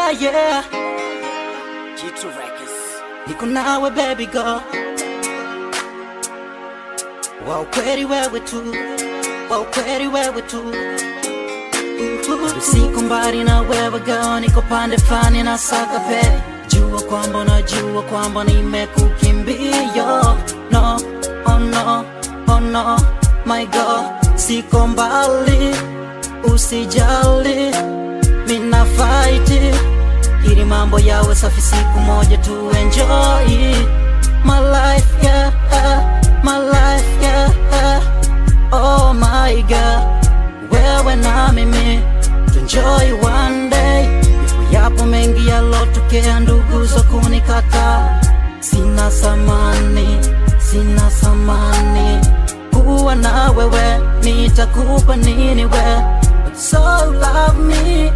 yeah, yeah. G2 Records. Niko nawe baby girl, wa ukweli wewe tu, wa ukweli wewe tu. Uhu. Siko mbali na wewe girl, niko pande fulani na saka pe. Jua kwamba najua kwamba nimekukimbia. No, oh no, oh no, my girl, siko mbali, usijali, mina fight ili mambo yawe safi, siku moja tu enjoy my life, yeah, my life, yeah, oh my god, wewe na mimi tu enjoy one day. Yapo mengi yalotokea, ndugu za kunikata, sina samani, sina samani kuwa na wewe, nitakupa nini we, so love me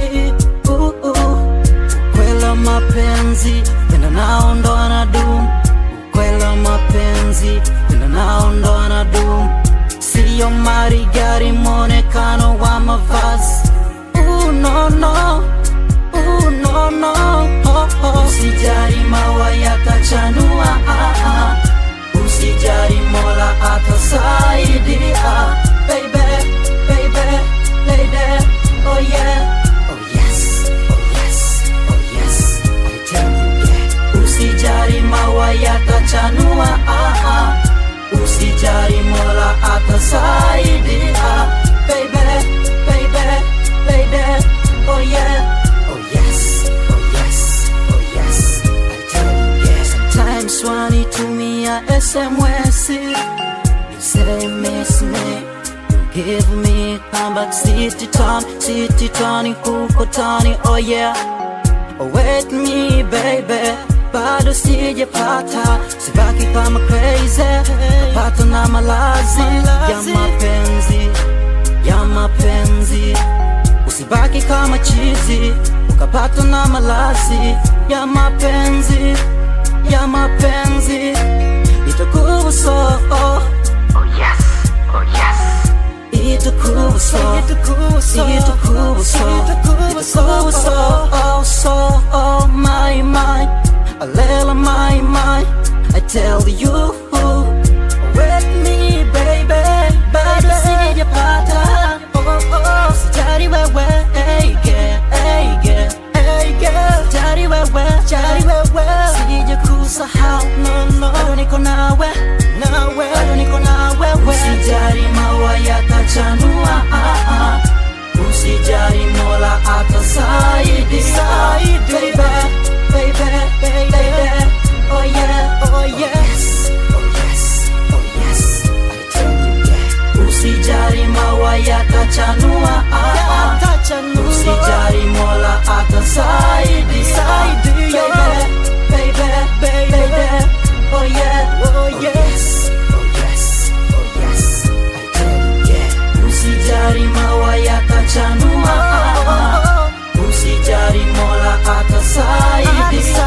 ooh, ooh. Kwela mapenzi tena nao ndo anadum, kwela mapenzi tena nao ndo anadum, siyo mali, gari, mwonekano wa mavazi. Ooh, no, no. Ooh, no, no. Oh, oh. Usijali maua yatachanua, ah, ah. usijali mola atasaidia, baby, baby, lady, oh yeah, oh yes, oh yes, oh yes, I tell you yeah. Usijali maua yatachanua, ah, ah. usijali mola atasaidia, baby, baby, lady, oh yeah, oh yes, oh yes, oh yes, I tell you yeah. Sometimes wanitumia SMS, you say miss me. You give me come back city town, city town, kuko tani, oh yeah. Oh, wait me baby, bado sijapata, sibaki kama crazy, napata na malazi ya mapenzi, ya mapenzi, usibaki kama chizi, ukapata na malazi ya mapenzi, ya mapenzi, itakuwa so oh. Oh yes, oh yes. Itakuwa so, itakuwa so, itakuwa so, itakuwa so, oh so, oh my my, alela my my, I tell you, with me baby, bado sijapata, oh oh, sijali wewe, hey girl, hey girl, hey girl, sijali wewe, sijali wewe, sijakusahau, no no, bado niko nawe, nawe, bado niko nawe, usijali maua yatachanua, ah ah, usijali mola atasaidia, baby, baby, baby, oh yeah, oh yes, oh yes, oh yes, I tell you yeah, usijali maua yatachanua, ah ah, usijali mola atasaidia, baby, baby, baby, oh yeah, oh yes, oh yes, oh yes, I tell you yeah, usijali maua yatachanua, ah ah, usijali mola atasaidia,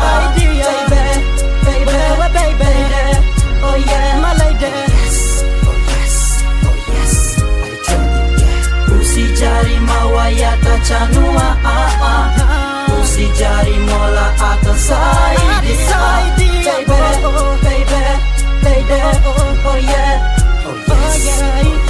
baby, baby, baby, oh yeah, my lady, yes, oh yes, oh yes, I tell you yeah, usijali maua yatachanua, ah ah, usijali mola atasaidia, baby, baby, baby, oh yeah, oh yes, oh yeah.